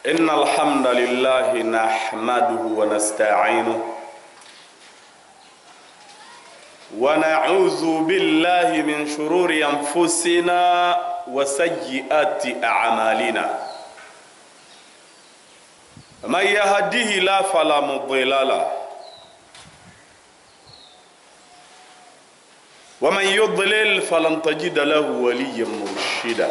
إن الحمد لله نحمده ونستعينه ونعوذ بالله من شرور أنفسنا وسيئات أعمالنا من يهده لا فلا مضل له ومن يضلل فلن تجد له وليا مرشدا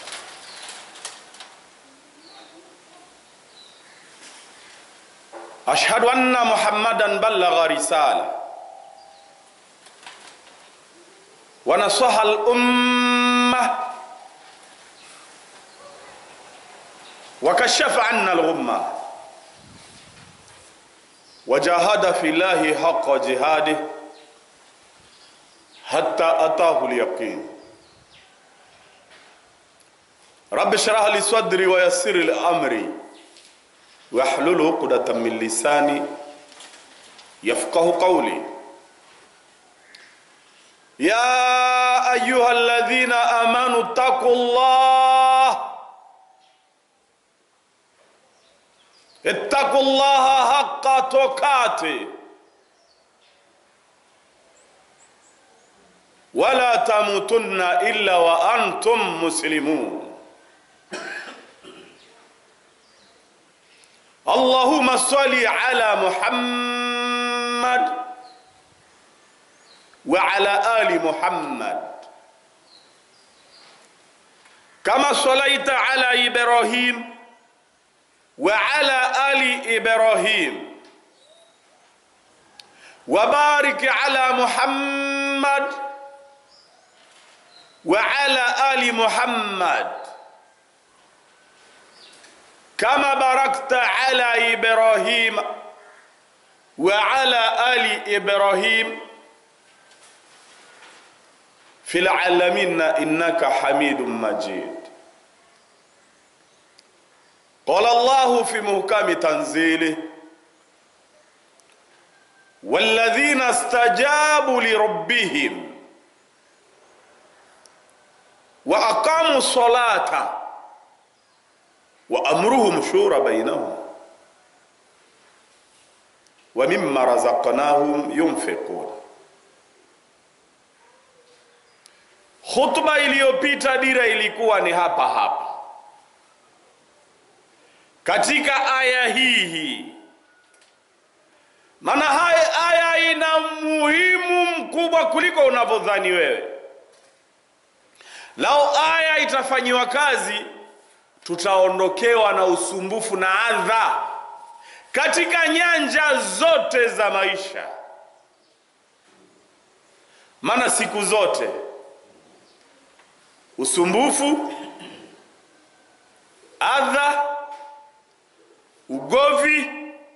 أشهد أن محمدا بلغ رسالة ونصح الأمة وكشف عنا الغمة وجاهد في الله حق جهاده حتى أتاه اليقين رب اشرح لي صدري ويسر لي أمري واحلل عقدة من لساني يفقه قولي يا أيها الذين آمنوا اتقوا الله اتقوا الله حق تقاته ولا تموتن إلا وأنتم مسلمون اللهم صل على محمد وعلى آل محمد كما صليت على إبراهيم وعلى آل إبراهيم وبارك على محمد وعلى آل محمد كما باركت على إبراهيم وعلى آل إبراهيم في العالمين إنك حميد مجيد قال الله في محكم تنزيله والذين استجابوا لربهم وأقاموا الصلاة وأمرهم شورى بينهم ومما رزقناهم ينفقون Khutba iliyopita dira ilikuwa ni hapa hapa katika aya hii hii, maana haya aya ina muhimu mkubwa kuliko unavyodhani wewe. Lau aya itafanyiwa kazi, tutaondokewa na usumbufu na adha katika nyanja zote za maisha, maana siku zote usumbufu, adha, ugovi,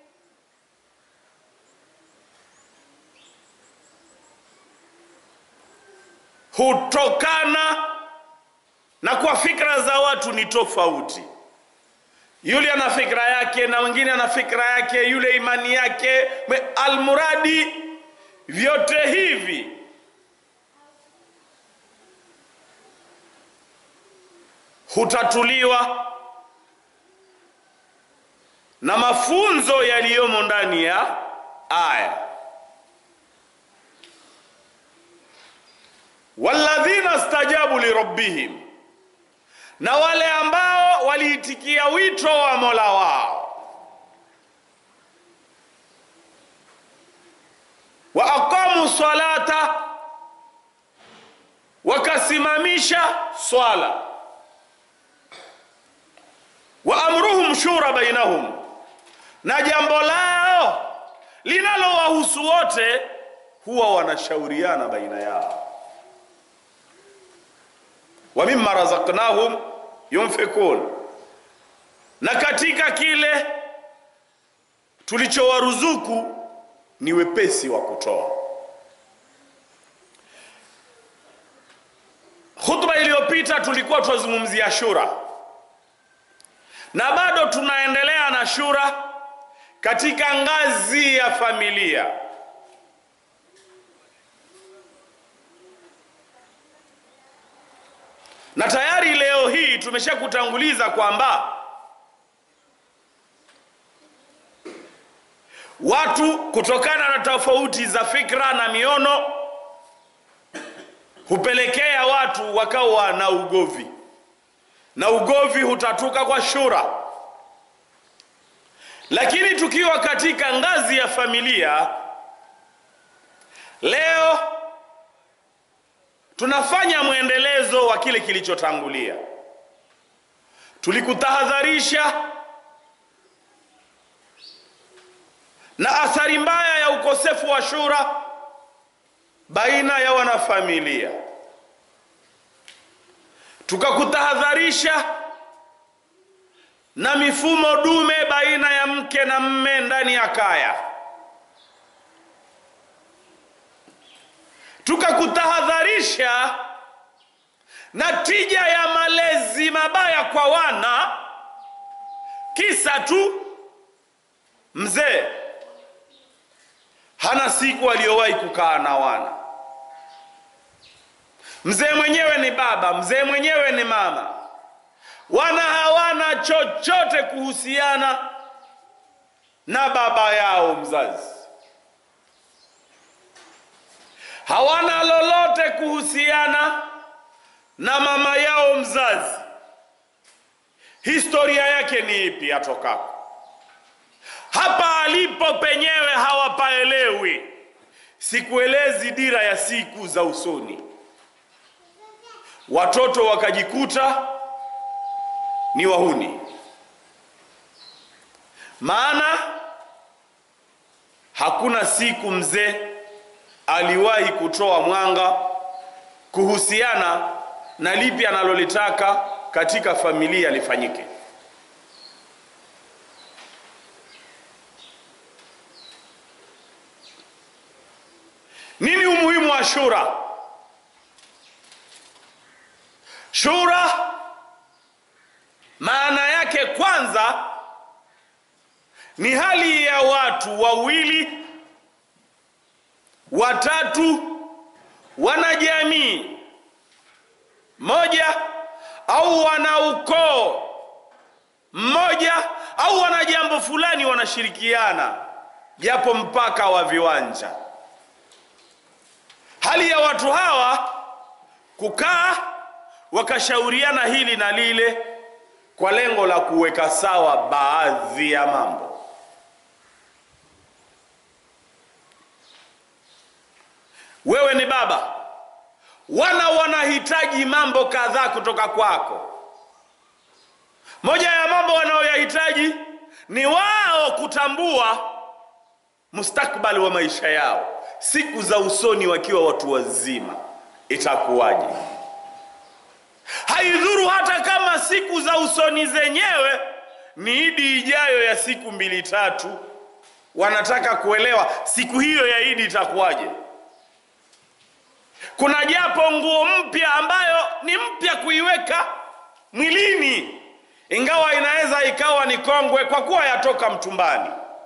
hutokana na kwa fikra za watu ni tofauti. Yule ana fikra yake na mwingine ana fikra yake, yule imani yake, almuradi vyote hivi hutatuliwa na mafunzo yaliyomo ndani ya aya. walladhina stajabu lirabbihim, na wale ambao waliitikia wito wa mola wao, wa aqamu salata, wakasimamisha swala wa amruhum shura bainahum, na jambo lao linalowahusu wote huwa wanashauriana baina yao. wa mimma razaqnahum yunfikun, na katika kile tulichowaruzuku ni wepesi wa kutoa. Khutba iliyopita tulikuwa tunazungumzia shura na bado tunaendelea na shura katika ngazi ya familia. na tayari leo hii tumeshakutanguliza kwamba watu kutokana na tofauti za fikra na miono hupelekea watu wakawa na ugovi na ugovi hutatuka kwa shura lakini tukiwa katika ngazi ya familia leo tunafanya mwendelezo wa kile kilichotangulia tulikutahadharisha na athari mbaya ya ukosefu wa shura baina ya wanafamilia tukakutahadharisha na mifumo dume baina ya mke na mme ndani ya kaya tukakutahadharisha na tija ya malezi mabaya kwa wana kisa tu mzee hana siku aliyowahi kukaa na wana mzee mwenyewe ni baba mzee mwenyewe ni mama wana hawana chochote kuhusiana na baba yao mzazi hawana lolote kuhusiana na mama yao mzazi historia yake ni ipi atokako hapa alipo penyewe hawapaelewi sikuelezi dira ya siku za usoni watoto wakajikuta ni wahuni maana hakuna siku mzee aliwahi kutoa mwanga kuhusiana na lipi analolitaka katika familia lifanyike nini umuhimu wa shura shura maana yake kwanza ni hali ya watu wawili watatu wanajamii moja au wana ukoo mmoja au wana jambo fulani wanashirikiana japo mpaka wa viwanja hali ya watu hawa kukaa wakashauriana hili na lile kwa lengo la kuweka sawa baadhi ya mambo wewe ni baba wana wanahitaji mambo kadhaa kutoka kwako moja ya mambo wanayoyahitaji ni wao kutambua mustakbali wa maisha yao siku za usoni wakiwa watu wazima itakuwaje haidhuru hata kama siku za usoni zenyewe ni idi ijayo ya siku mbili tatu wanataka kuelewa siku hiyo ya idi itakuwaje kuna japo nguo mpya ambayo ni mpya kuiweka mwilini ingawa inaweza ikawa ni kongwe kwa kuwa yatoka mtumbani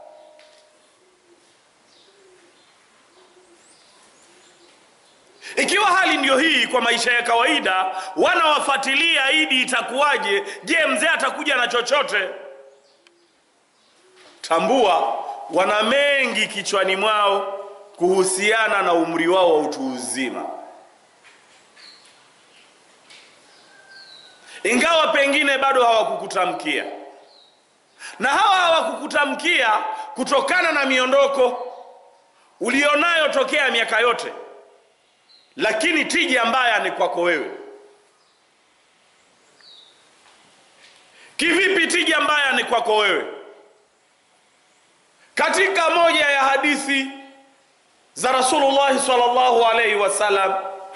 ikiwa hali ndiyo hii kwa maisha ya kawaida wanawafuatilia idi itakuwaje je mzee atakuja na chochote tambua wana mengi kichwani mwao kuhusiana na umri wao wa utu uzima ingawa pengine bado hawakukutamkia na hawa hawakukutamkia kutokana na miondoko ulionayo tokea miaka yote lakini tija mbaya ni kwako wewe kivipi tija mbaya ni kwako wewe katika moja ya hadithi za rasulullahi salllahu alaihi wasallam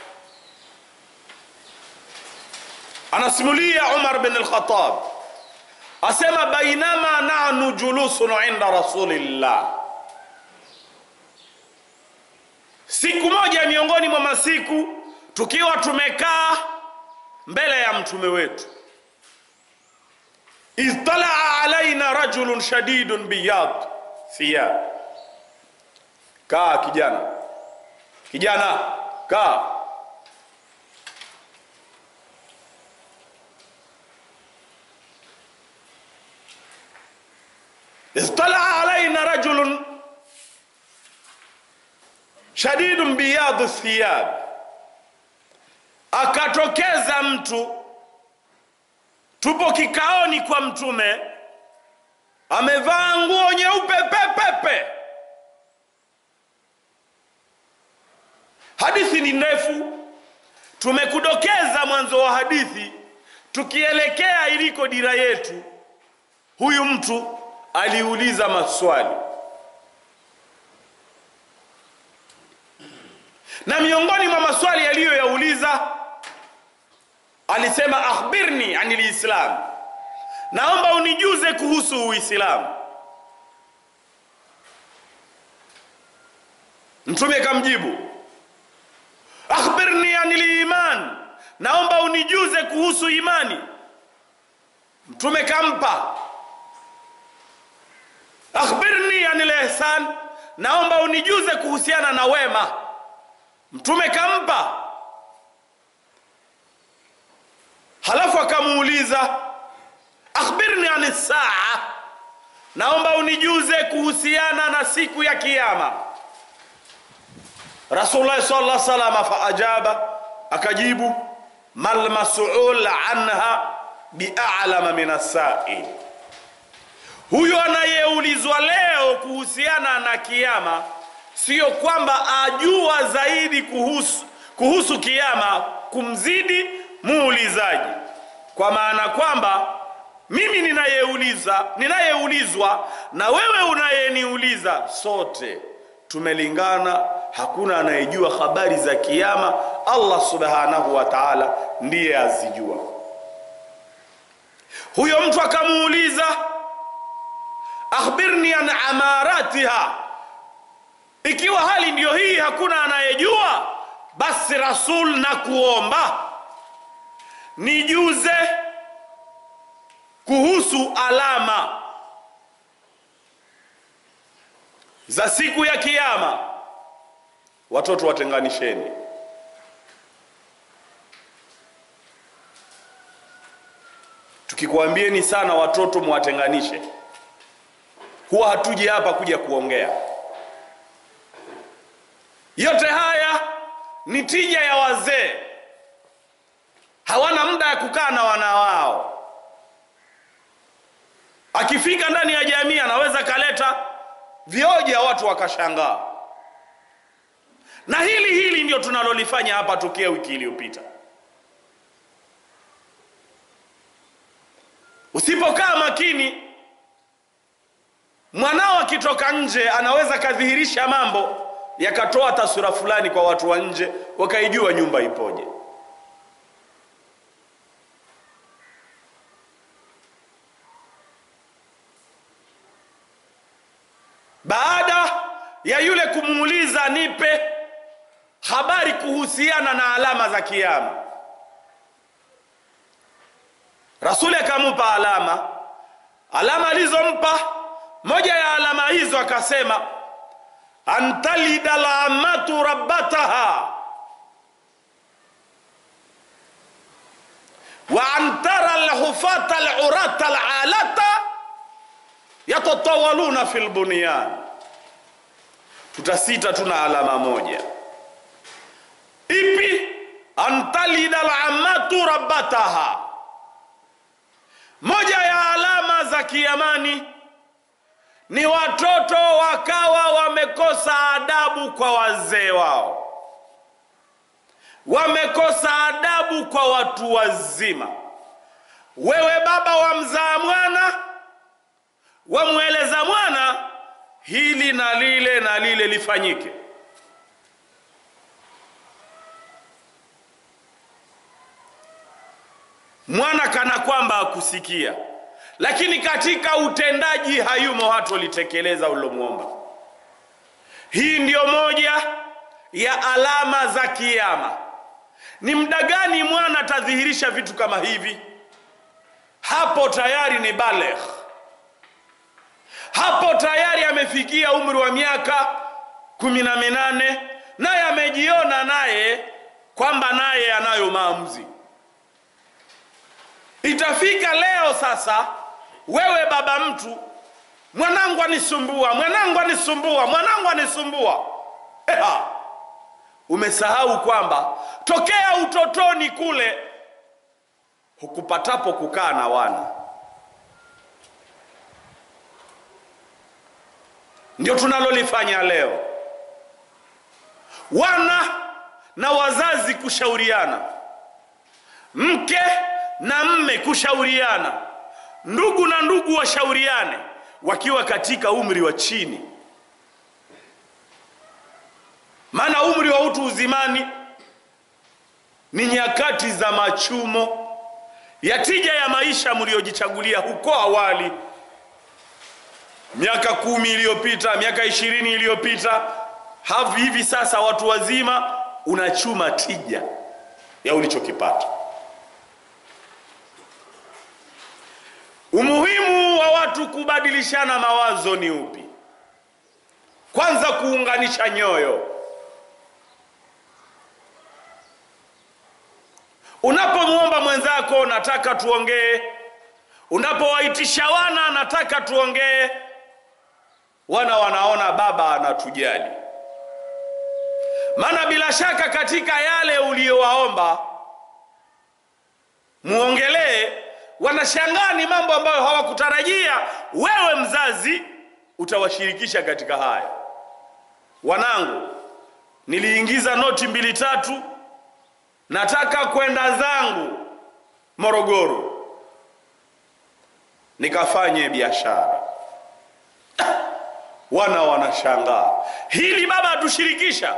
anasimulia umar bin lkhatab asema bainama nahnu julusun inda rasulillah siku moja miongoni mwa masiku tukiwa tumekaa mbele ya mtume wetu idh talaa alaina rajulun shadidun biyad thiyab kaa kijana kijana kaa idh talaa alaina rajulun shadidun biyadhu thiyab, akatokeza mtu, tupo kikaoni kwa Mtume, amevaa nguo nyeupe pepepe. Hadithi ni ndefu, tumekudokeza mwanzo wa hadithi, tukielekea iliko dira yetu. Huyu mtu aliuliza maswali na miongoni mwa maswali yaliyoyauliza alisema, akhbirni anil islam, naomba unijuze kuhusu Uislamu. Mtume kamjibu, akhbirni anil iman, naomba unijuze kuhusu imani. Mtume kampa, akhbirni anil ihsan, naomba unijuze kuhusiana na wema. Mtume kampa, halafu akamuuliza akhbirni ani saa, naomba unijuze kuhusiana na siku ya Kiyama. Rasulullah sallallahu alaihi wasallam faajaba, akajibu mal mas'ul anha bi'alama min as-sa'il, huyo anayeulizwa leo kuhusiana na Kiyama Sio kwamba ajua zaidi kuhusu, kuhusu kiama kumzidi muulizaji, kwa maana kwamba mimi ninayeuliza ninayeulizwa na wewe unayeniuliza, sote tumelingana, hakuna anayejua habari za kiama. Allah subhanahu wa ta'ala ndiye azijua. Huyo mtu akamuuliza, akhbirni an amaratiha ikiwa hali ndiyo hii, hakuna anayejua, basi Rasul na kuomba nijuze kuhusu alama za siku ya Kiyama. Watoto watenganisheni. Tukikwambieni sana watoto mwatenganishe, huwa hatuji hapa kuja kuongea yote haya ni tija ya wazee, hawana muda ya kukaa na wana wao. Akifika ndani ya jamii anaweza kaleta vioja, watu wakashangaa. Na hili hili ndio tunalolifanya hapa tokea wiki iliyopita. Usipokaa makini, mwanao akitoka nje anaweza kadhihirisha mambo yakatoa taswira fulani kwa watu wa nje, wakaijua nyumba ipoje. Baada ya yule kumuuliza, nipe habari kuhusiana na alama za Kiyama, Rasuli akamupa alama. Alama alizompa, moja ya alama hizo akasema antalida lamatu rabbataha wa antara lhufata lurata lalata yatatawaluna fi lbunyan. Tutasita tuna alama moja ipi? Antalida lamatu rabbataha, moja ya alama za kiamani ni watoto wakawa wamekosa adabu kwa wazee wao, wamekosa adabu kwa watu wazima. Wewe baba wamzaa mwana, wamweleza mwana hili na lile na lile lifanyike, mwana kana kwamba akusikia lakini katika utendaji hayumo, hatolitekeleza ulilomwomba. Hii ndiyo moja ya alama za Kiyama. Ni muda gani mwana atadhihirisha vitu kama hivi? Hapo tayari ni balegh, hapo tayari amefikia umri wa miaka kumi na minane, naye amejiona naye kwamba naye anayo maamuzi. Itafika leo sasa wewe baba mtu, mwanangu anisumbua, mwanangu anisumbua, mwanangu anisumbua. Eha, umesahau kwamba tokea utotoni kule hukupatapo kukaa na wana ndio tunalolifanya leo wana na wazazi kushauriana mke na mme kushauriana ndugu na ndugu washauriane wakiwa katika umri wa chini maana umri wa utu uzimani ni nyakati za machumo ya tija ya maisha mliojichagulia huko awali miaka kumi iliyopita miaka ishirini iliyopita havi hivi sasa watu wazima unachuma tija ya ulichokipata umuhimu wa watu kubadilishana mawazo ni upi kwanza kuunganisha nyoyo unapomwomba mwenzako nataka tuongee unapowaitisha wana nataka tuongee wana wanaona baba anatujali maana bila shaka katika yale uliyowaomba muongelee wanashangaa ni mambo ambayo hawakutarajia wewe mzazi utawashirikisha katika haya wanangu niliingiza noti mbili tatu nataka kwenda zangu morogoro nikafanye biashara wana wanashangaa hili baba atushirikisha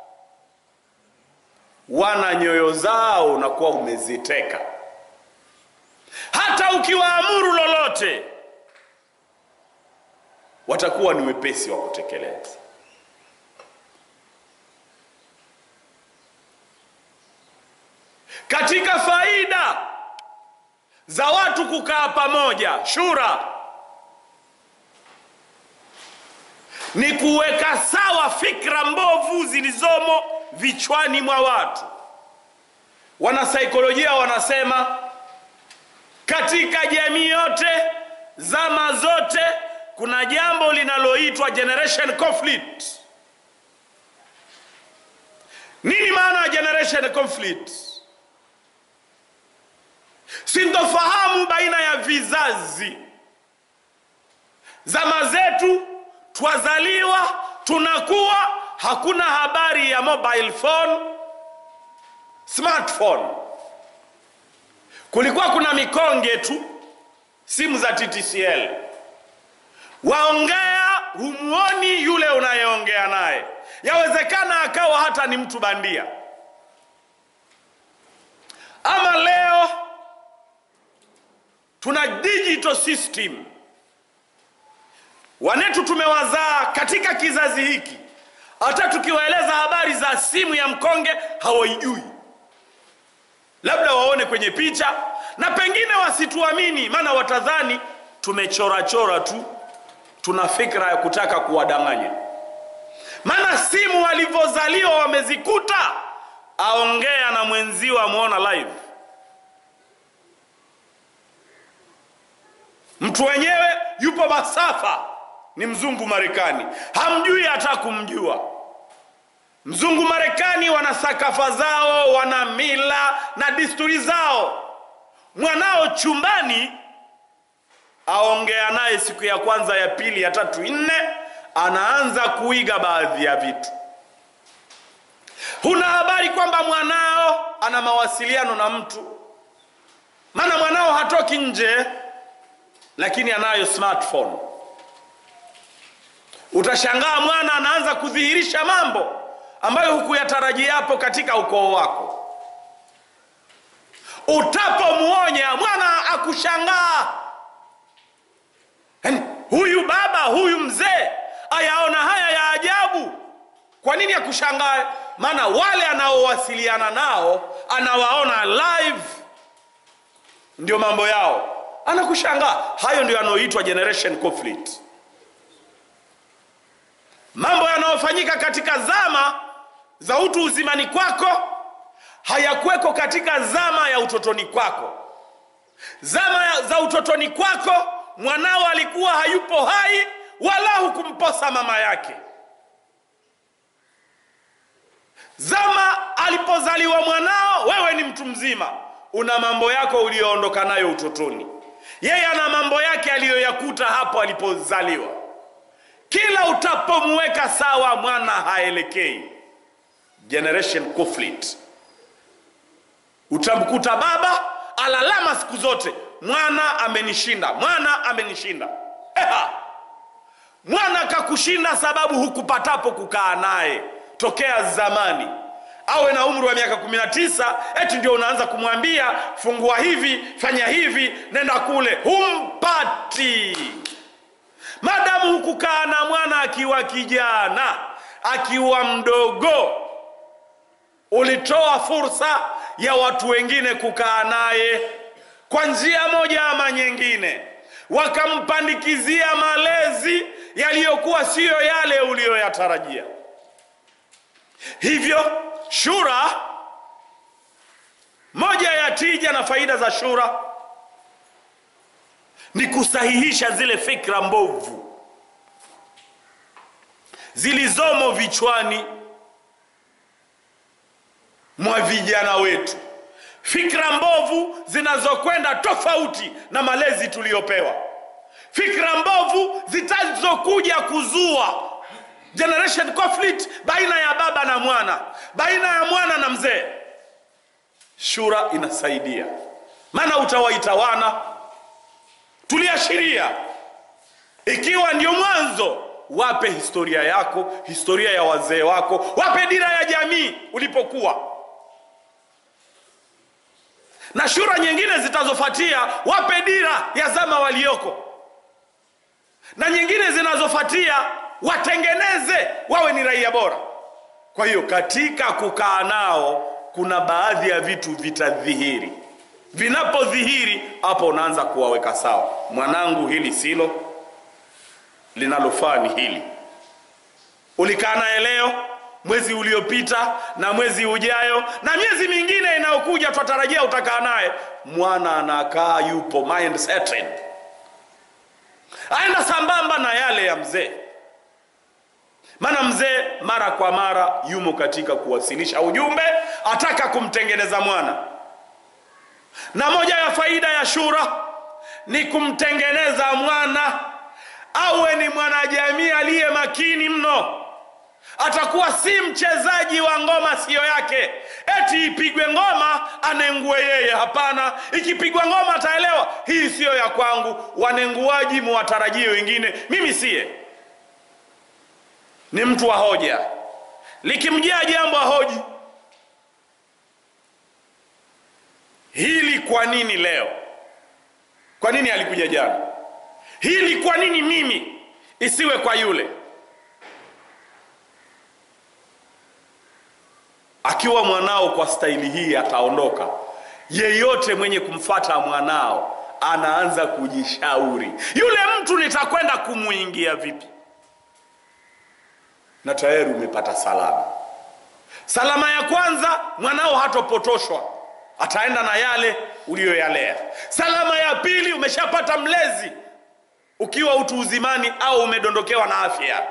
wana nyoyo zao unakuwa umeziteka hata ukiwaamuru lolote watakuwa ni wepesi wa kutekeleza katika faida za watu kukaa pamoja shura ni kuweka sawa fikra mbovu zilizomo vichwani mwa watu wanasaikolojia wanasema katika jamii yote zama zote kuna jambo linaloitwa generation conflict nini maana ya generation conflict sintofahamu baina ya vizazi zama zetu twazaliwa tunakuwa hakuna habari ya mobile phone smartphone kulikuwa kuna mikonge tu simu za ttcl waongea humuoni yule unayeongea naye yawezekana akawa hata ni mtu bandia ama leo tuna digital system wanetu tumewazaa katika kizazi hiki hata tukiwaeleza habari za simu ya mkonge hawaijui labda waone kwenye picha na pengine wasituamini maana watadhani tumechorachora tu tuna fikra ya kutaka kuwadanganya maana simu walivyozaliwa wamezikuta aongea na mwenzio amwona live mtu wenyewe yupo masafa ni mzungu marekani hamjui hata kumjua mzungu marekani wana sakafa zao wana mila na desturi zao mwanao chumbani aongea naye siku ya kwanza ya pili ya tatu nne anaanza kuiga baadhi ya vitu huna habari kwamba mwanao ana mawasiliano na mtu maana mwanao hatoki nje lakini anayo smartphone utashangaa mwana anaanza kudhihirisha mambo ambayo hukuyatarajia hapo katika ukoo wako utapomwonya mwana akushangaa yaani huyu baba huyu mzee ayaona haya ya ajabu kwa nini akushangae maana wale anaowasiliana nao anawaona live ndio mambo yao anakushangaa hayo ndio yanayoitwa generation conflict mambo yanayofanyika katika zama za utu uzimani kwako hayakweko katika zama ya utotoni kwako zama ya- za utotoni kwako mwanao alikuwa hayupo hai wala hukumposa mama yake zama alipozaliwa mwanao wewe ni mtu mzima una mambo yako uliyoondoka nayo utotoni yeye ana mambo yake aliyoyakuta hapo alipozaliwa kila utapomweka sawa mwana haelekei generation conflict utamkuta baba alalama siku zote mwana amenishinda mwana amenishinda Eha. mwana kakushinda sababu hukupatapo kukaa naye tokea zamani awe na umri wa miaka 19 eti ndio unaanza kumwambia fungua hivi fanya hivi nenda kule humpati madamu hukukaa na mwana akiwa kijana akiwa mdogo ulitoa fursa ya watu wengine kukaa naye kwa njia moja ama nyingine wakampandikizia malezi yaliyokuwa siyo yale uliyoyatarajia hivyo shura moja ya tija na faida za shura ni kusahihisha zile fikra mbovu zilizomo vichwani mwa vijana wetu fikra mbovu zinazokwenda tofauti na malezi tuliyopewa fikra mbovu zitazokuja kuzua generation conflict baina ya baba na mwana baina ya mwana na mzee shura inasaidia maana utawaita wana tuliashiria ikiwa ndio mwanzo wape historia yako historia ya wazee wako wape dira ya jamii ulipokuwa na shura nyingine zitazofuatia wape dira ya zama walioko na nyingine zinazofuatia watengeneze wawe ni raia bora kwa hiyo katika kukaa nao kuna baadhi ya vitu vitadhihiri vinapodhihiri hapo unaanza kuwaweka sawa mwanangu hili silo linalofaa ni hili ulikaa naye leo mwezi uliopita na mwezi ujayo na miezi mingine inayokuja twatarajia utakaa naye mwana anakaa yupo mind settled aenda sambamba na yale ya mzee maana mzee mara kwa mara yumo katika kuwasilisha ujumbe ataka kumtengeneza mwana na moja ya faida ya shura ni kumtengeneza mwana awe ni mwanajamii aliye makini mno atakuwa si mchezaji wa ngoma siyo yake eti ipigwe ngoma anengue yeye hapana ikipigwa ngoma ataelewa hii siyo ya kwangu wanenguaji muwatarajie wengine mimi siye ni mtu wa hoja likimjia jambo ahoji hili kwa nini leo kwa nini alikuja jana hili kwa nini mimi isiwe kwa yule akiwa mwanao kwa staili hii ataondoka yeyote mwenye kumfata mwanao anaanza kujishauri yule mtu nitakwenda kumuingia vipi na tayari umepata salama salama ya kwanza mwanao hatopotoshwa ataenda na yale uliyoyalea salama ya pili umeshapata mlezi ukiwa utu uzimani au umedondokewa na afya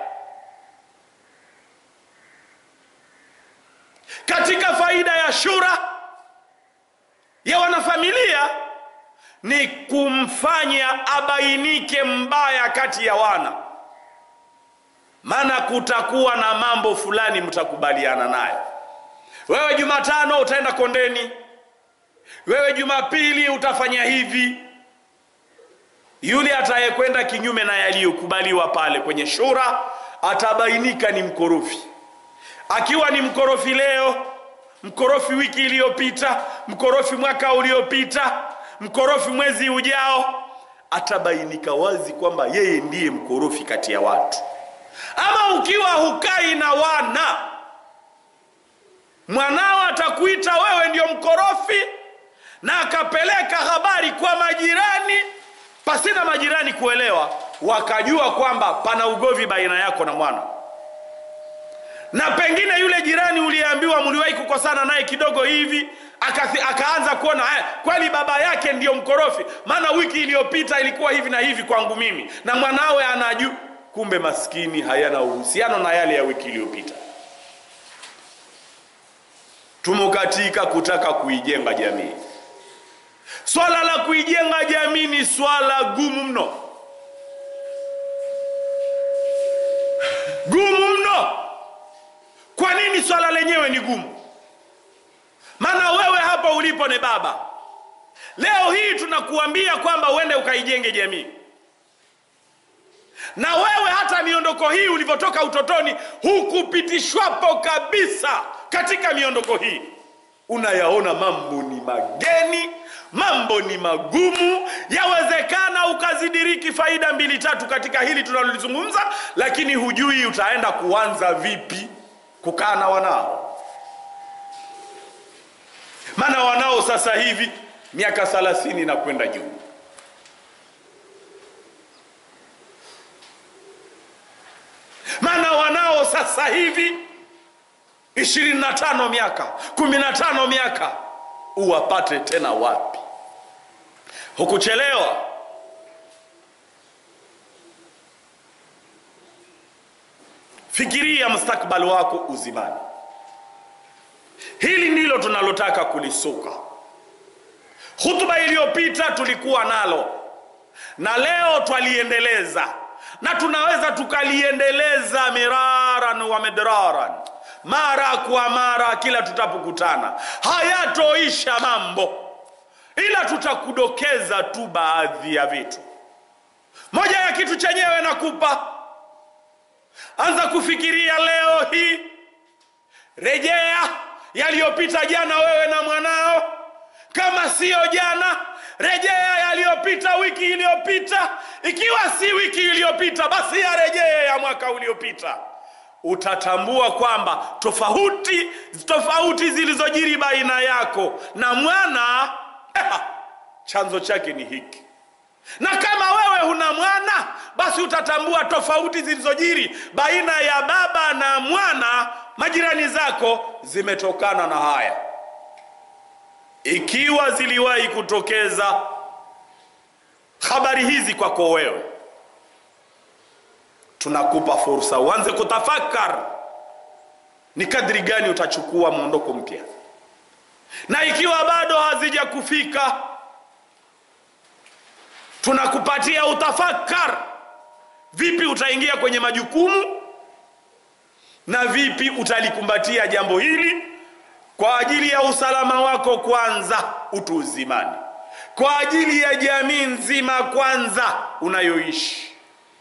katika faida ya shura ya wanafamilia ni kumfanya abainike mbaya kati ya wana maana kutakuwa na mambo fulani mtakubaliana nayo wewe jumatano utaenda kondeni wewe jumapili utafanya hivi yule atayekwenda kinyume na yaliyokubaliwa pale kwenye shura atabainika ni mkorofi akiwa ni mkorofi leo mkorofi wiki iliyopita mkorofi mwaka uliopita mkorofi mwezi ujao atabainika wazi kwamba yeye ndiye mkorofi kati ya watu ama ukiwa hukai na wana mwanao atakuita wewe ndio mkorofi na akapeleka habari kwa majirani pasina majirani kuelewa wakajua kwamba pana ugovi baina yako na mwana na pengine yule jirani uliyeambiwa mliwahi kukosana naye kidogo hivi akathi, akaanza kuona haya kweli baba yake ndiyo mkorofi maana wiki iliyopita ilikuwa hivi na hivi kwangu mimi na mwanawe anaju kumbe maskini hayana uhusiano na yale ya wiki iliyopita tumo katika kutaka kuijenga jamii. Swala la kuijenga jamii ni swala gumu mno, gumu mno. Kwa nini swala lenyewe ni gumu? Maana wewe hapa ulipo ni baba. Leo hii tunakuambia kwamba uende ukaijenge jamii, na wewe hata miondoko hii ulivyotoka utotoni hukupitishwapo kabisa katika miondoko hii. Unayaona mambo ni mageni, mambo ni magumu. Yawezekana ukazidiriki faida mbili tatu katika hili tunalolizungumza, lakini hujui utaenda kuanza vipi kukaa na wanao. Maana wanao sasa hivi miaka thelathini na kwenda juu. Maana wanao sasa hivi ishirini na tano miaka kumi na tano miaka, uwapate tena wapi? Hukuchelewa. Fikiria mustakbali wako uzimani. Hili ndilo tunalotaka kulisuka. Hutuba iliyopita tulikuwa nalo na leo twaliendeleza, na tunaweza tukaliendeleza miraran wa midraran, mara kwa mara, kila tutapokutana. Hayatoisha mambo, ila tutakudokeza tu baadhi ya vitu. Moja ya kitu chenyewe nakupa, anza kufikiria leo hii, rejea yaliyopita jana, wewe na mwanao kama siyo jana, rejea yaliyopita wiki iliyopita. Ikiwa si wiki iliyopita, basi yarejee ya mwaka uliopita. Utatambua kwamba tofauti tofauti zilizojiri baina yako na mwana chanzo chake ni hiki, na kama wewe huna mwana, basi utatambua tofauti zilizojiri baina ya baba na mwana, majirani zako, zimetokana na haya ikiwa ziliwahi kutokeza habari hizi kwako wewe, tunakupa fursa uanze kutafakar ni kadri gani utachukua mwondoko mpya, na ikiwa bado hazija kufika, tunakupatia utafakar vipi utaingia kwenye majukumu na vipi utalikumbatia jambo hili kwa ajili ya usalama wako kwanza, utu uzimani, kwa ajili ya jamii nzima kwanza unayoishi.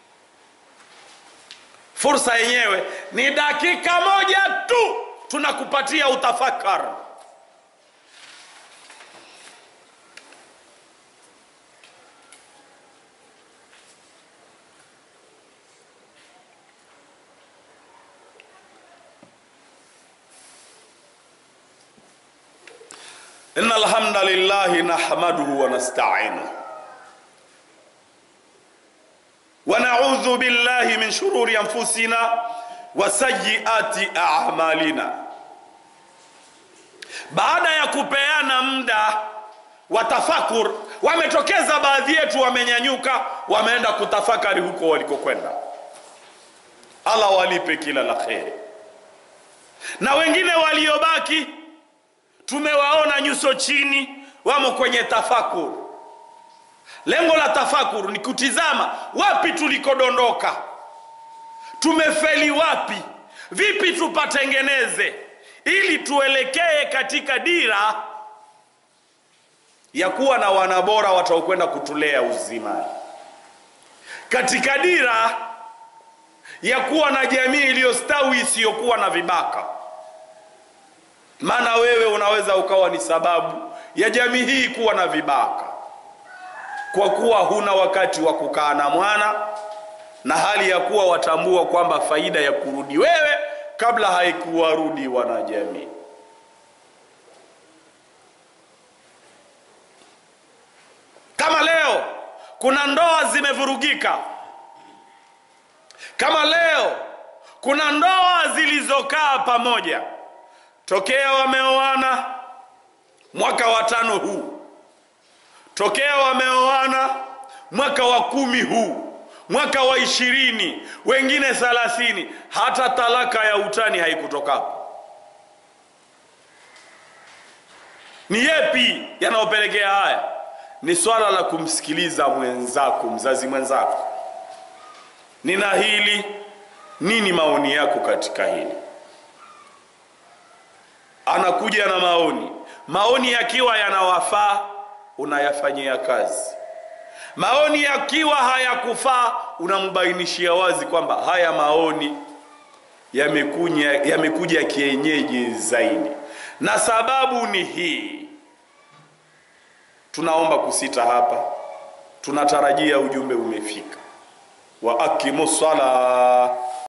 Fursa yenyewe ni dakika moja tu, tunakupatia utafakar. Inna alhamda lillahi nahmaduhu wa nasta'inuhu wa na'udhu billahi min shururi anfusina wa sayyiati a'malina. Baada ya kupeana muda wa tafakur, wametokeza baadhi yetu, wamenyanyuka, wameenda kutafakari huko walikokwenda. Allah walipe kila la kheri, na wengine waliobaki tumewaona nyuso chini, wamo kwenye tafakur. Lengo la tafakur ni kutizama wapi tulikodondoka, tumefeli wapi, vipi tupatengeneze, ili tuelekee katika dira ya kuwa na wanabora wataokwenda kutulea uzimani, katika dira ya kuwa na jamii iliyostawi isiyokuwa na vibaka maana wewe unaweza ukawa ni sababu ya jamii hii kuwa na vibaka, kwa kuwa huna wakati wa kukaa na mwana, na hali ya kuwa watambua kwamba faida ya kurudi wewe kabla haikuwarudi wanajamii. Kama leo kuna ndoa zimevurugika, kama leo kuna ndoa zilizokaa pamoja tokea wameoana mwaka wa tano huu, tokea wameoana mwaka wa kumi huu, mwaka wa ishirini, wengine thalathini, hata talaka ya utani haikutokapo. Ni yepi yanayopelekea haya? Ni swala la kumsikiliza mwenzako, mzazi mwenzako. Nina hili, nini maoni yako katika hili? Anakuja na maoni, maoni yakiwa yanawafaa unayafanyia kazi, maoni yakiwa hayakufaa unambainishia wazi kwamba haya maoni yamekuja yamekuja kienyeji zaidi, na sababu ni hii. Tunaomba kusita hapa, tunatarajia ujumbe umefika. wa akimu sala